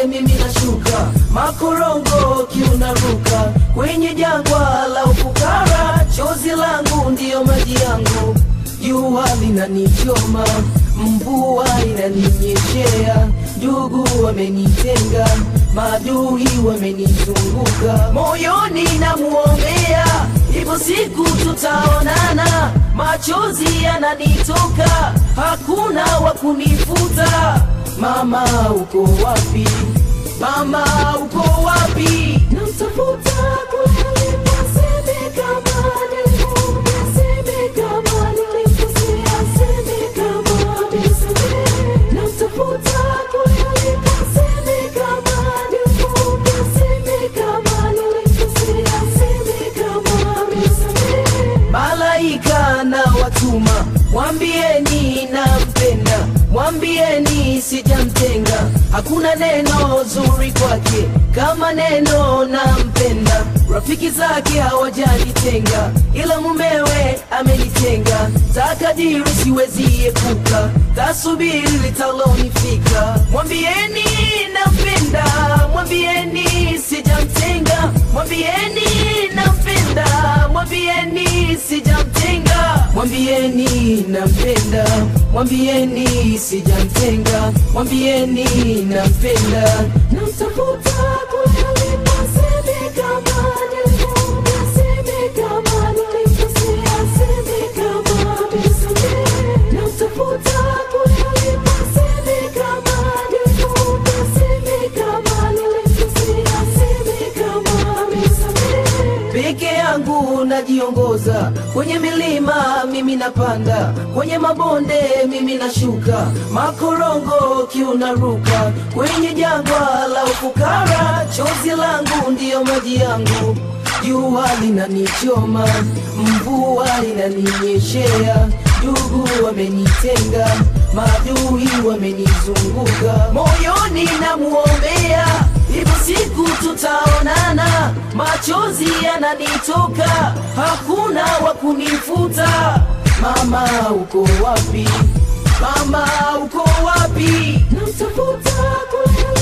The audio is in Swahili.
mimi nashuka, makorongo kiunaruka kwenye jangwa la ufukara, chozi langu ndiyo maji yangu, jua linanichoma, mvua inaninyeshea, ndugu wamenitenga, maadui wamenizunguka, moyoni namuombea, ipo siku tutaonana, machozi yananitoka, hakuna wa kunifuta. Mama uko wapi? Mama uko wapi? Namtafuta kule seme kama nilimuona, seme kama nilimkosea, seme kama nisamehe. Namtafuta kule seme kama nilimuona, seme kama nilimkosea, seme kama nisamehe. Malaika na watuma, mwambieni nampenda, mwambieni sijamtenga, hakuna neno zuri kwake kama neno nampenda. Rafiki zake hawajanitenga, ila mumewe amenitenga. Takadiri siwezi epuka, tasubiri litalonifika. Mwambieni nampenda, mwambieni sijamtenga, mwambieni nampenda, mwambieni sijamtenga, mwambieni nampenda, mwambieni sijamtenga, mwambieni nampenda, namtafuta kule seme kama nilimuona, seme kama nilimkosea, seme kama nisamehe, namtafuta kule seme kama nilimuona, seme kama nilimkosea, seme kama nisamehe. Peke yangu najiongoza kwenye milima, mimi napanda kwenye mabonde, mimi nashuka, makorongo kiunaruka kwenye jangwa la ufukara, chozi langu ndiyo maji yangu, jua linanichoma, mvua inaninyeshea, ndugu wamenitenga, maadui wamenizunguka, moyoni namuombea, ipo siku tutaonana, machozi yananitoka, hakuna wa kunifuta. Mama uko wapi? Mama uko wapi? Namtafuta kule